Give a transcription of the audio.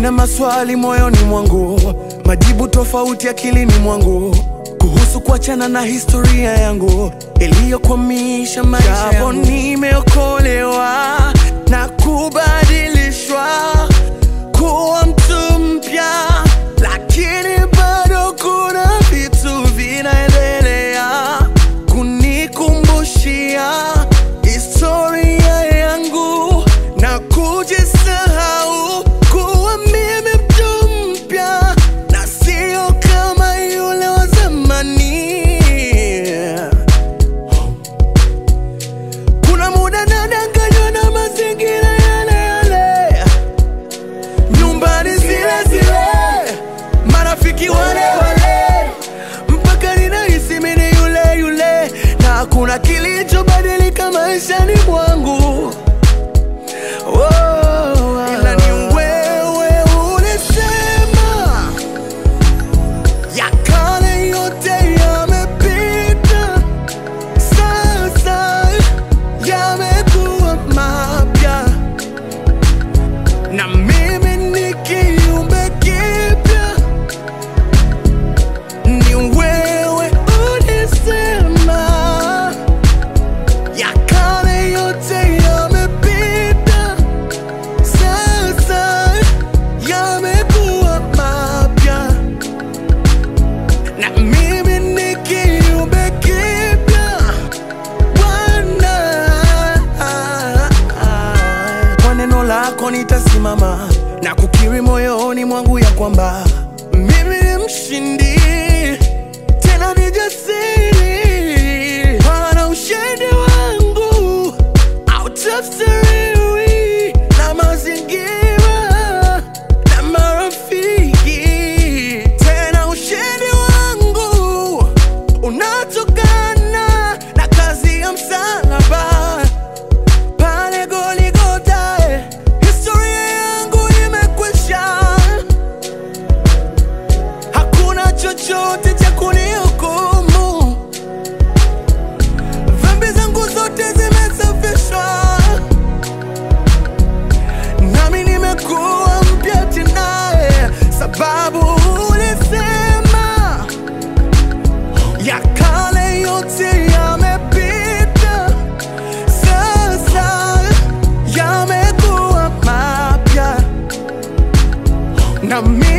Nina maswali moyoni mwangu, majibu tofauti akilini mwangu kuhusu kuachana na historia yangu iliyokwamisha maisha yangu. Nimeokolewa na kubadilishwa kuwa mtu mpya, lakini bado kuna vitu vinaendelea kunikumbushia historia yangu na kujisahau kuwa mimi mtu mpya na sio kama yule wa zamani. Kuna muda nadanganywa na mazingira yale yale, nyumbani zile zile, marafiki wale wale, mpaka ninahisi mimi ni yule yule, na hakuna kilichobadilika maishani mwangu. Oh, ila ni wewe ulisema ya kale yote yamepita, sasa yamekuwa mapya, na mimi ni kiumbe kipya. Ni wewe ulisema ya kale yote yamepita, sasa yamekuwa mapya na mimi ni kiumbe kipya Bwana. Kwa neno lako nitasimama na kukiri moyoni mwangu ya kwamba mimi ni mshindi, tena ni jasiri. Bwana, ushindi wangu hautafsiriwi na mazingira na marafiki, tena ushindi wangu unatokana na kazi ya msalaba pale Goligota. Historia yangu imekwisha, hakuna chochote cha kunihukumu. Dhambi zangu zote zimesafishwa, nami nimekuwa mpya tena, sababu ulisema ya kale yote yamepita, sasa yamekuwa mapya na mimi